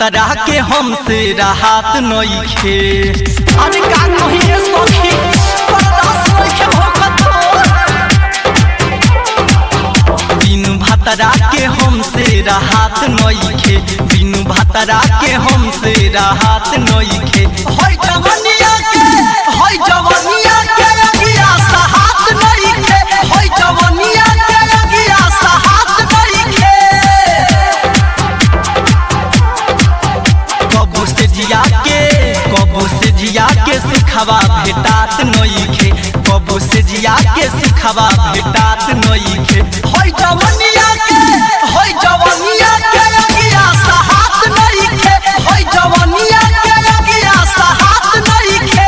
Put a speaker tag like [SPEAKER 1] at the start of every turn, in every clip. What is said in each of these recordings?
[SPEAKER 1] भतरा के हमसे राहत नइखे अरे का कहिए सखी बर्दाश्त नइखे होखत बिनु भतरा के हमसे राहत नइखे बिनु भतरा के हमसे राहत नइखे होय जवनिया के होय जवनिया के अगिया साहत नइखे होय जवनिया के अगिया साहत नइखे कबू से जिया के कबू से जिया के सिखवा भेटात नइखे कबू से जिया के सिखवा भेटात नइखे होय जवनिया के होय जवनिया के अगिया साहत नइखे होय जवनिया के अगिया साहत नइखे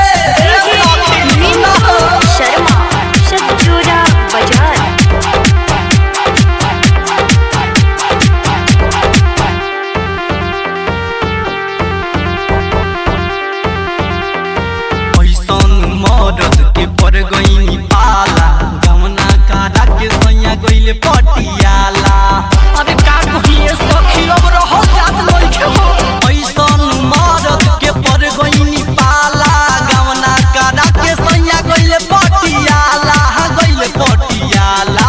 [SPEAKER 2] शर्मा शतचूरा बाजार
[SPEAKER 1] ऐसन मरद के पर गईनी पाला गमना कारा के सैया गईले पटियाला अरे का कहिए सखी अब रह जात लइके हो ऐसन मरद के पर गईनी पाला गमना कारा के सैया गईले पटियाला गईले पटियाला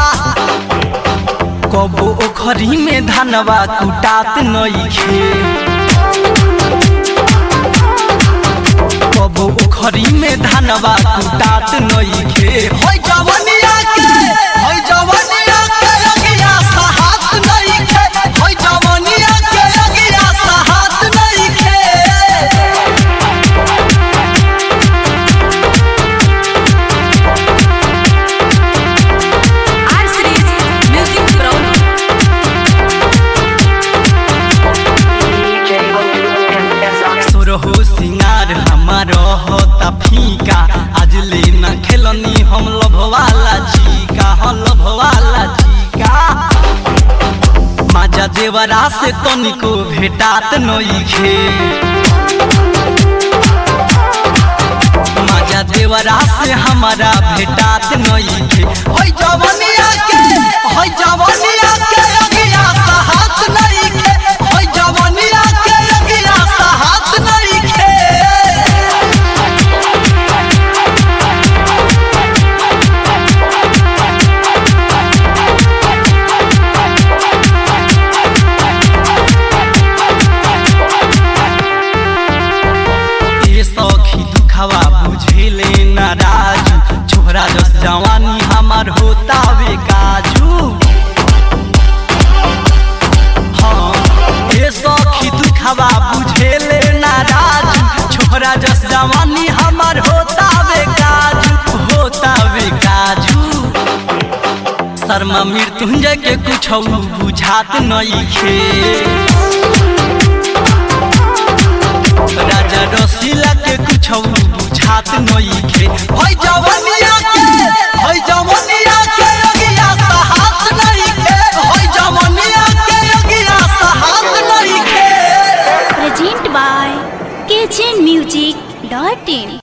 [SPEAKER 1] कबो ओखरी में धनवा कुटात नइखे कबो उखरी में धनवा कुटात नइखे होय जवनिया के होय जवनिया के अगिया साहत नइखे होय जवनिया के अगिया साहत नइखे
[SPEAKER 2] आर सीरीज म्यूजिक प्राउड
[SPEAKER 1] सुरहो सिंगार हमार होता फीका आज ले न खेलनी हम लभवाला चीका हम लभवाला चीका माजा देवरा से तनिको भेटात नइखे माजा देवरा से हमारा भेटात नइखे होय जवनिया के होय जवनिया के अगिया साहत नइखे होय जवनिया के अगिया साहत नइखे ए सखी दुखवा बुझेले नाराज छोरा जस जवानी हमार होता वे काजू हाँ ए सखी दुखवा बुझेले नाराज छोरा जस जवानी हमार होता वे काजू होता वे काजू शर्मा मृत्युंजय के कुछ बुझात नइखे राजा रसीला के कुछ बुझात नइखे होय जवनिया के होय जवनिया के अगिया साहत नइखे होय जवनिया के अगिया साहत नइखे
[SPEAKER 2] प्रेजेंट बाय केचन म्यूजिक डॉट इन